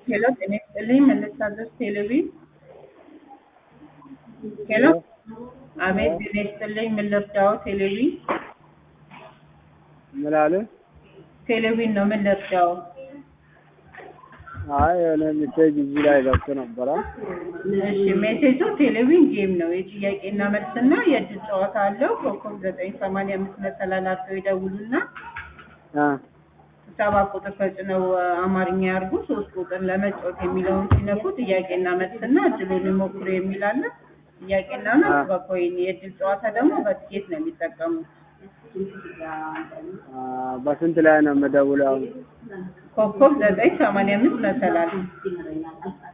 ሄሎ ጤና ይስጥልኝ መለሳለች ቴሌቪዥን ሄሎ አቤት ጤና ይስጥልኝ ምን ልርዳው ቴሌቪዥን ምን አለ? ቴሌቪዥን ነው ምን ልርዳው አይ የሆነ ሜሴጅ እዚህ ላይ ገብቶ ነበረ። እሺ ሜሴጁ ቴሌቪዥን ጌም ነው የጥያቄና መልስና የእድል ጨዋታ አለው ኮከብ ዘጠኝ ሰማንያ አምስት መሰላላቸው ይደውሉና አ ሰባ ቁጥር ተጭነው አማርኛ ያርጉ ሶስት ቁጥር ለመጫወት የሚለውን ሲነኩ ጥያቄና መልስና እድሉን ይሞክሩ የሚል አለ። ጥያቄና መልስ በኮይን የእድል ጨዋታ ደግሞ በትኬት ነው የሚጠቀሙት። አ በስንት ላይ ነው የምደውለው? አሁን ኮከብ ዘጠኝ ሰማንያ አምስት መሰላል